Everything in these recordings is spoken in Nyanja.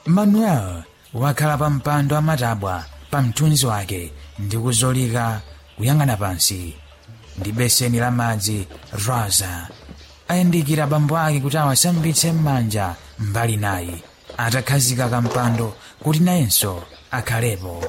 manuel wakhala pa mpando amatabwa pa mthunzi wake ndi kuzolika kuyang'ana pansi ndi beseni la madzi rosa ayandikira bambo ake kuti awasambitse m'manja mbali nayi atakhazika kampando kuti nayenso akhalepo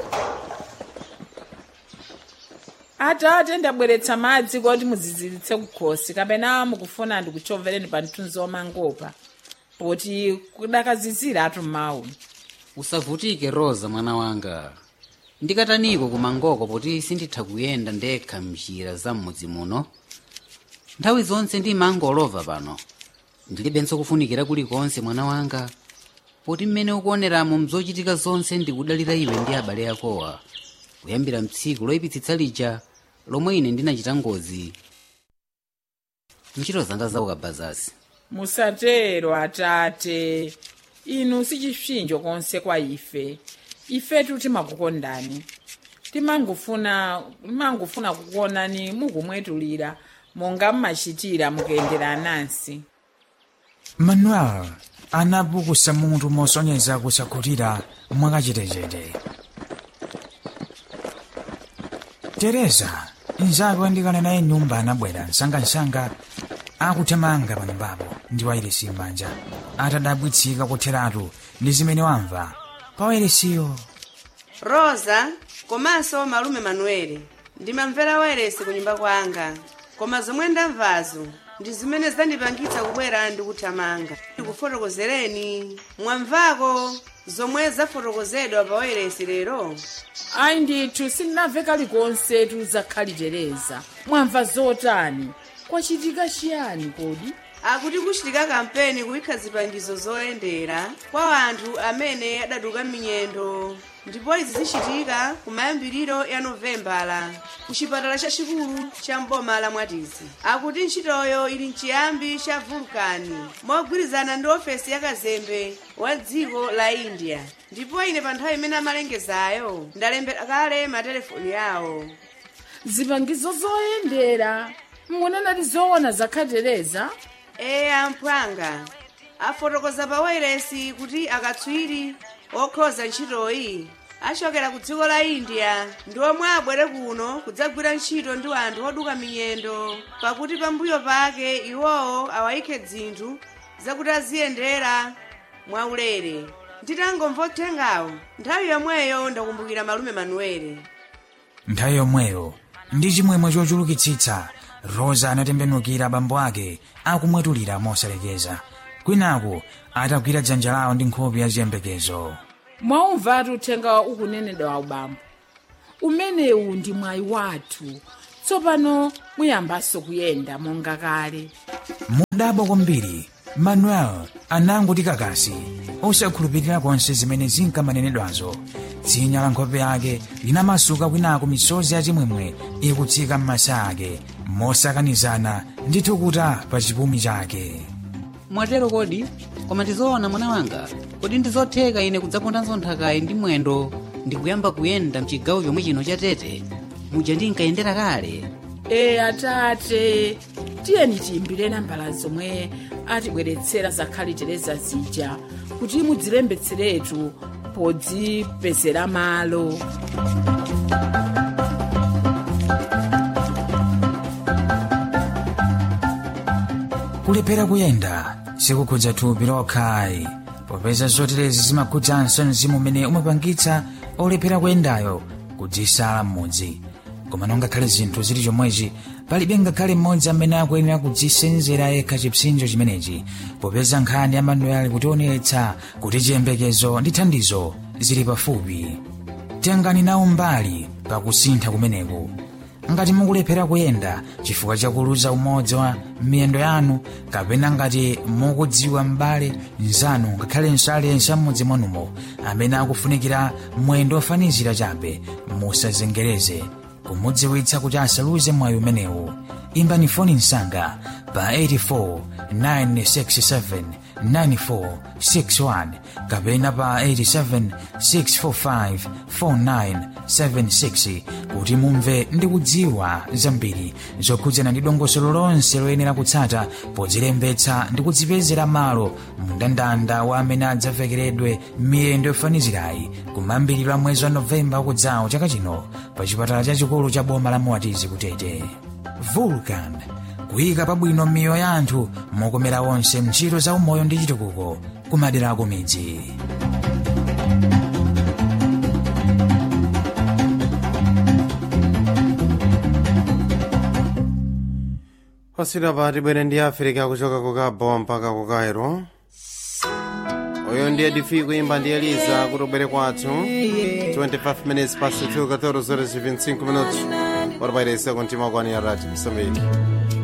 atate ndabweretsa madzi kuti muziziritse kukhosi kapena mukufuna ndikuchovereni pa mthunzi wamangopa poti kudakazizira atu mawu usavutike rosa mwana wanga ndikataniko kumangoko poti sinditha kuyenda ndekha mnjira za m'mudzi muno nthawi zonse ndimangolova pano ndilibenso kufunikira kulikonse mwana wanga poti mmene ukuoneramo mzochitika zonse ndikudalira iwe ndi abale akowa kuyambira mtsiku loyipitsitsa lija lomwe ine ndinachita ngozi ntchito zanga zaukabazasi musatero atate inu sichipsinjo konse kwa ife ifetu timakukondani timangufuna timangufuna kukuonani mukumwetulira monga mmachitira mukuyendera anansi manuel anapukusa mutu mosonyeza kusakhutira mwakachetechete tereza mnzake wandikana naye nyumba anabwera msangamsanga akuthamanga pa nyumbapo ndi wairesi m'manja atadabwitsika kutheratu ndi zimene wamva pa wairesiyo rosa komanso malume manuele ndimamvera wairesi ku nyumba kwanga koma zomwe ndamvazo ndi zimene zandipangitsa kubwera ndi kuthamanga ndikufotokozereni mwamvako zomwe zafotokozedwa pa wairesi lero ayi ndithu sindinamve kalikonse tuzakhalichereza mwamva zotani kwachitika chiyani kodi akuti kuchitika kampeni kuyikha zipangizo zoyendera kwa anthu amene adaduka minyendo ndipo izi zichitika kumayambiriro ya novembala ku chipatala chachikulu cha mboma la mwatizi akuti ntchitoyo ili mchiyambi cha vulkani mogwirizana ndi ofesi ya kazembe wa dziko la india ndipo ine pa nthawi imene amalengezayo ndalembera kale matelefoni yawo zipangizo zoyendera mungonena ti zoona zakhatereza eye amphwanga afotokoza pa wairesi kuti akatswiri okhoza ntchitoyi achokera ku dziko la india ndi omwe abwere kuno kudzagwira ntchito ndi anthu oduka minyendo pakuti pambuyo pake iwowo awayikhe dzinthu zakuti aziyendera mwaulere nditangomva uthengawo nthawi yomweyo ndakumbukira malume manuele nthawi yomweyo ndi chimwemwe chochulukitsitsa rosa anatembenukira bambo ake akumwetulira mosalekeza kwinaku atagwira dzanja lawo ndi nkhope ya ziyembekezo mwaumvatu uthenga ukunenedwa wa ubambo umenewu ndi mwayi wathu tsopano muyambanso kuyenda monga kale mudabo kwambiri manuel anangoti kakasi osakhulupirira konse zimene zinkamanenedwazo dzinya la nkhope yake linamasuka kwinaku misozi yachimwemwe ikutsika m'masa ake mosakanizana ndi thukuta pa chipumi chake mwatero kodi koma ndizoona mwana wanga kodi ndizotheka ine kudzapondanso nthakayi ndi mwendo ndikuyamba kuyenda mchigawo chomwe chino cha tete muja ndinkayendera kale e atate tiyeni tiyimbire nambala zomwe atibweretsera zakhalitereza zija kuti mudzilembetseretu podzipezera malo kulephera kuyenda sikukhudza thupi lokhayi popeza zoterezi zimakhudzanso mzimu umene umapangitsa olephera kuyendayo kudzisala m'mudzi koma nongakhale zinthu zili chomwechi palibe ngakhale mmodzi amene akuyenera kudzisenzera yekha chipsinjo chimenechi popeza nkhani ya manuel kutionetsa kuti chiyembekezo ndi thandizo zili pafupi tengani nawo mbali pakusintha kumeneku ngati mukulephera kuyenda chifukwa chakuluza umodzi wa miyendo yanu kapena ngati mukudziwa m'bale mnzanu ngakhalenso aliyense amudzi mwanumo amene akufunikira mwendo ofanizira chabe musazengereze kumudziwitsa kuti asaluze mwayi umenewu imbani foni msanga pa 84 967 9461 kapena pa 87 645 4976 kuti mumve ndi kudziwa zambiri zokhudzana ndi dongosolo lonse loyenera kutsata podzilembetsa ndi kudzipezera malo mndandanda wa amene adzavekeredwe miyendo yofanizirayi kumayambiriro a mwezi wa novemba wakudzawo chaka chino pa chipatala chachikulu cha boma la muwatizi kutete vulcan kuyika pabwino miyoyo ya anthu mokomera onse ntchito za umoyo ndi chitukuko kumadera ako midzi pasira pa tibwere ndi africa kuchoka ku cabo mpaka ku cairo uyo ndiye difi kuimba ndi eliza kuti ubwere kwathu 25 minutes past 2 14 25 minutos ora pairese kontima kwani ya radio msambiki